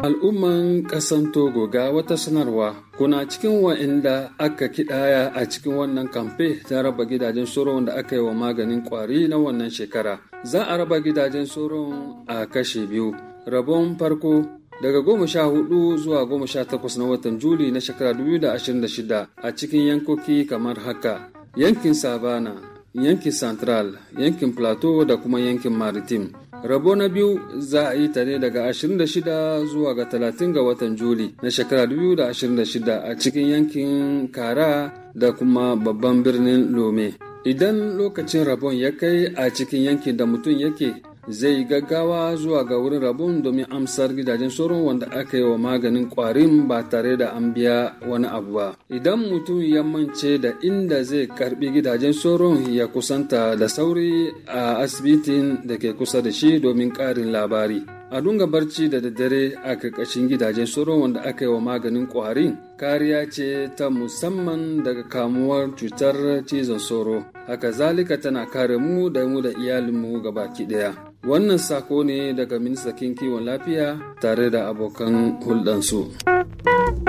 Al'umman ƙasan Togo ga wata sanarwa kuna cikin wa'inda aka kidaya a cikin wannan kamfe ta raba gidajen soron da aka yi wa maganin kwari na wannan shekara. Za a raba gidajen soron a kashe biyu. Rabon farko daga goma sha hudu zuwa goma sha takwas na watan Juli na shekara 2026 a cikin yankoki kamar haka. Yankin Savana, yankin Central, yankin Plateau da kuma yankin Maritime. rabo na biyu za a yi ta ne daga 26 zuwa ga 30 ga watan juli na shekara 2026 a cikin yankin kara da kuma babban birnin lome idan lokacin rabon ya kai a cikin yankin da mutum yake zai gaggawa zuwa ga wurin rabon domin amsar gidajen sauran wanda aka yi wa maganin kwarin ba tare da an biya wani abu ba idan mutum ya mance da inda zai karbi gidajen sauran ya kusanta da sauri a asibitin da ke kusa da shi domin karin labari a dunga barci da daddare a karkashin gidajen sauran wanda aka yi wa maganin kwarin kariya ce ta musamman daga kamuwar cutar cizon sauro haka zalika tana kare mu da mu da iyalinmu gabaki daya wannan sako ne daga ministan kiwon lafiya tare da abokan hulɗansu.